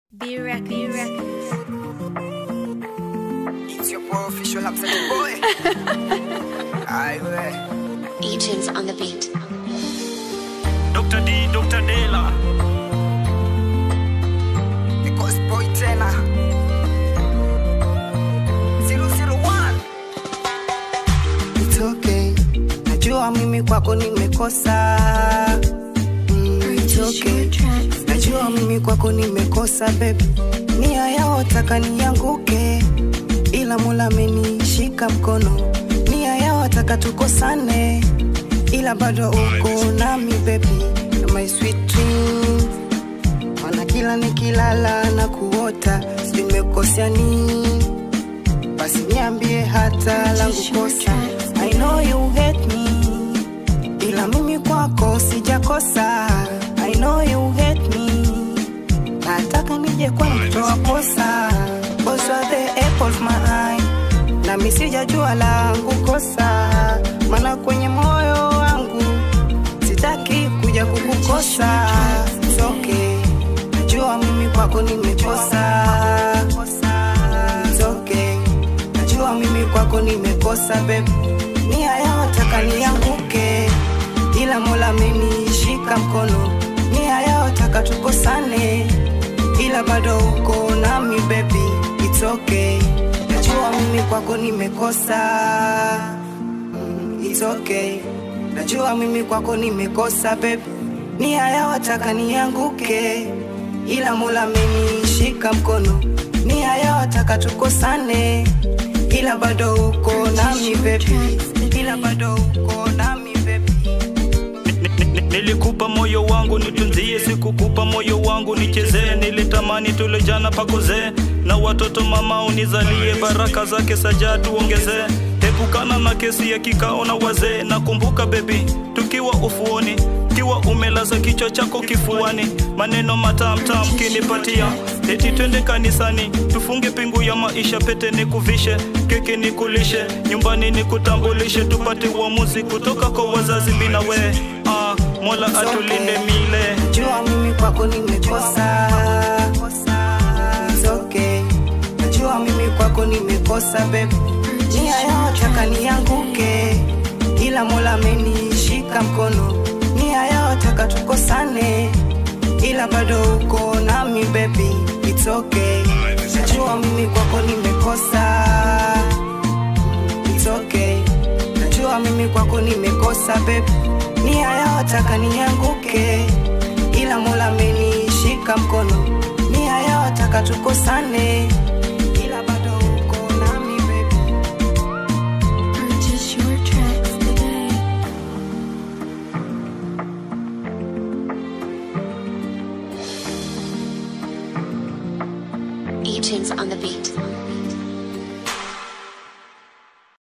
B Records. B Records. It's your boy official upset boy. Aye, we. Agents on the beat. Dr. D, Dr. Dela. The ghost boy tena. 001. It's okay. Najua mimi kwako nimekosa. Mm, it's okay. Najua mimi kwako nimekosa baby. Nia yao taka nianguke. Ila Mola amenishika mkono. Nia yao taka tukosane. Ila bado uko nami baby. You're my sweet dream. Mana kila nikilala na kuota simekosea nini? Basi niambie hata langu kosa. I know you hate me, ila mimi kwako sijakosa. I know you hate me, nataka nije kwa mtoa posa. Cause you are the apple of my eye, nami sijajua langu kosa, mana kwenye moyo wangu sitaki kuja kukukosa. It's okay, najua mimi kwako nimekosa. It's okay, najua mimi kwako nimekosa babe. Nia yao taka nianguke, ila Mola amenishika mkono. Nia yao taka tukosane, ila bado uko nami baby. It's okay, najua mimi kwako nimekosa. Mm, It's okay, najua mimi kwako nimekosa babe. Nia yao taka nianguke, ila Mola amenishika mkono. Nia yao taka tukosane, ila bado uko nami baby, ila bado uko nami baby. Ni- ni- Nilikupa moyo wangu nitunzie, sikukupa moyo wangu nichezee. Nilitamani tule jana pakuzee, na watoto mama unizalie, baraka zake saja tuongezee. Epukana na kesi ya kikao na wazee. Nakumbuka bebi, tukiwa ufuoni, kiwa umelaza kichwa chako kifuani, maneno matamtam kinipatia, eti twende kanisani, tufunge pingu ya maisha, pete nikuvishe, keki nikulishe, nyumbani nikutambulishe, tupate uamuzi kutoka kwa wazazi bina we ah, Mola atulinde mile Najua mimi kwako nimekosa. It's okay. Najua mimi kwako nimekosa babe. Nia yao taka nianguke, ila Mola amenishika mkono. Nia yao taka tukosane, ila bado uko nami baby. It's okay. Najua mimi kwako nimekosa. It's okay. Najua mimi kwako nimekosa babe. Nia yao taka nianguke, ila Mola amenishika mkono. Nia yao taka tukosane, ila bado uko nami baby. Purchase your tracks today. Agents on the beat.